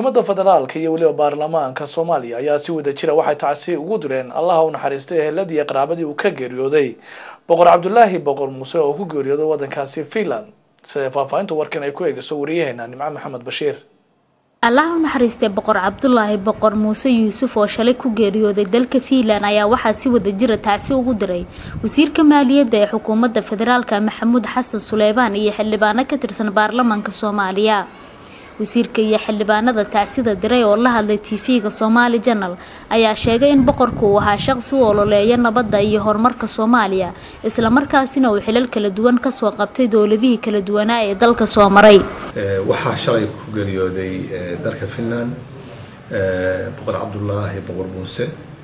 xukuumadda federaalka iyo weliba baarlamaanka soomaaliya ayaa si wada jira waxay tacsi ugu direen allaha u naxariistay eheladii iyo qaraabadii uu ka geeriyooday boqor cabdulaahi boqor muuse oo ku geeriyooday waddankaasi finland sida faahfaahinta warkan ay ku eegayso wariyaheena nimco maxamed bashiir allaha u naxariistay boqor cabdulaahi boqor muuse yuusuf oo shalay ku geeriyooday dalka fiinland ayaa waxaa si wada jira tacsi ugu diray wasiirka maaliyadda ee xukuumadda federaalka maxamuud xasan suleymaan iyo xildhibaano ka tirsan baarlamaanka soomaaliya wasiirka iyo xildhibaanada tacsida diray oo la hadlay tv-ga somaali janal ayaa sheegay in boqorku uu ahaa shaqsi u ololeeya nabadda iyo horumarka soomaaliya islamarkaasina uu xilal kala duwan kasoo qabtay dowladihii kala duwanaa ee dalka soo maray waxaa shalay ku geeriyooday dalka finland boqor cabdulaahi boqor muuse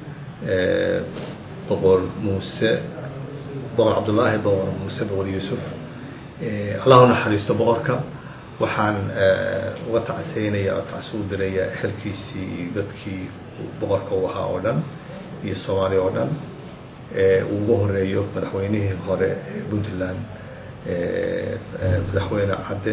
boqor muuse boqor cabdulaahi boqor muuse boqor yuusuf allah u naxariisto boqorka waxaan uga tacseynayaa oo tacsi u dirayaa ehelkiisii iyo dadkii boqorka u ahaa oo dhan iyo soomaaliya oo dhan uu ugu horeeyo madaxweynihii hore ee puntland madaxweyne cadde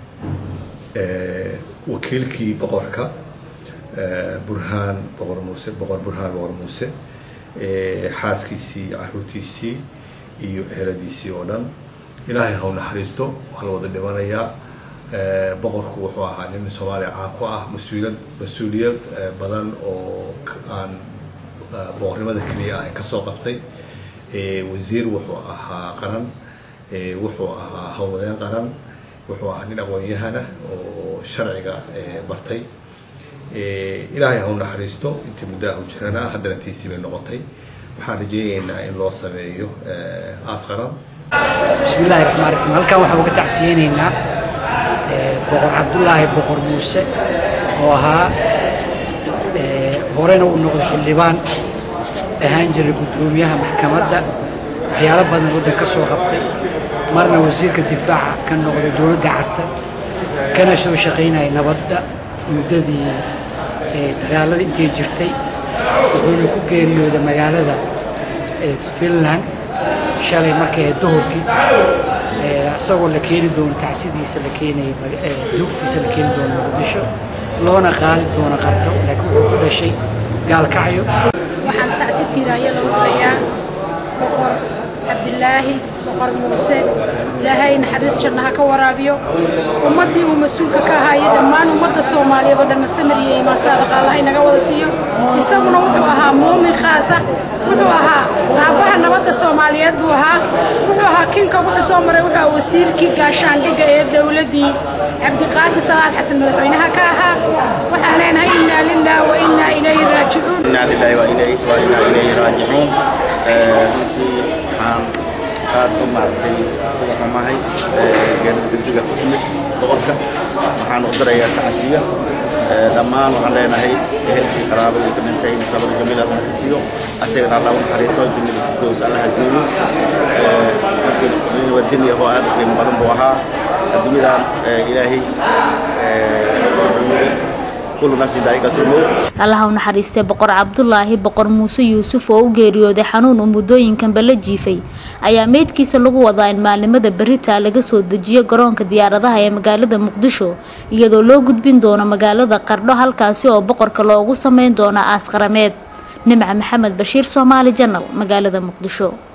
wakiilkii boqorka burhaan boqor muuse boqor burhaan boqor muuse xaaskiisii iyo caruurtiisii iyo eheladiisii oo dhan ilaahay ha u naxariisto waa la wada dhimanayaa boqorku wuxuu ahaa nin soomaaliya caan ku ah mas-uuliyad mas-uuliyad badan oo aan boqornimada keliya ah kasoo qabtay wasiir wuxuu ahaa qaran wuxuu ahaa howlwadeen qaran wuxuu ahaa nin aqoon-yahana oo sharciga bartay ilaahay ha u naxariisto intii muddaha u jirana haddana tiisii bay noqotay waxaan rajeyneynaa in loo sameeyo aas qaran bismi illahi raxmaan raxiim halkan waxaan uga tacsiyeyneynaa boqor cabdulaahi boqor muuse oo ahaa horena uu noqday xildhibaan ahaan jiray guddoomiyaha maxkamadda waxyaalo badan waddan ka soo qabtay marna wasiirka difaaca ka noqday dowladda carta kana soo shaqaynaya nabadda muddadii dagaalada intay jirtay wuxuuna ku geeriyooday magaalada finland shalay markay duhurkii isagoo la keeni doono tacsidiisa la keenay duugtiisa la keeni doono muqdisho loona qaadi doono qarka laakiin wuxuu ku dhashay gaalkacyo waxaan tacsi tiiraayo lagu dirayaa boqor cabdilaahi boqor muuse ilaahay naxariis jannaha ka waraabiyo ummaddii uu mas-uulka ka ahaayo dhammaan ummadda soomaaliyeed oo dhanna samir iyo imaan saadaqa allah inaga wada siiyo isaguna wuxuu ahaa muumin khaasa wuxuu ahaa aabaha nabadda soomaaliyeed buu ahaa wuxuu ahaa kinka wuxuu soo maray wuxuu ahaa wasiirkii gaashaandhigga ee dowladdii cabdiqaasim salaad xasan madaxweynaha ka ahaa waxaan leenahay innaa lilah wa innaa ilayhi raajicuun innaa lillahi wa innaa ilayhi raajicuun runtii waxaan aad u maaragtay uga xumahay degdega ku timid boqorka waxaan u dirayaa tacsiya dhammaan waxaan leenahay ehelkii qaraabadii ka dhintay in sabr jamiil allah ka siiyo asagana allah u naxariiso jannada firdows allah ha geeyo runtii waa dini oo aad u qiimo badan buu ahaa adduunyadan ilaahay allaha u naxariistay boqor cabdulaahi boqor muuse yuusuf oo u geeriyooday xanuun uu muddooyinkanba la jiifay ayaa meydkiisa lagu wadaa in maalnimada berita laga soo dejiyo garoonka diyaaradaha ee magaalada muqdisho iyadoo loo gudbin doono magaalada qardho halkaasi oo boqorka loogu sameyn doono aas qarameed nimca maxamed bashiir soomaali janal magaalada muqdisho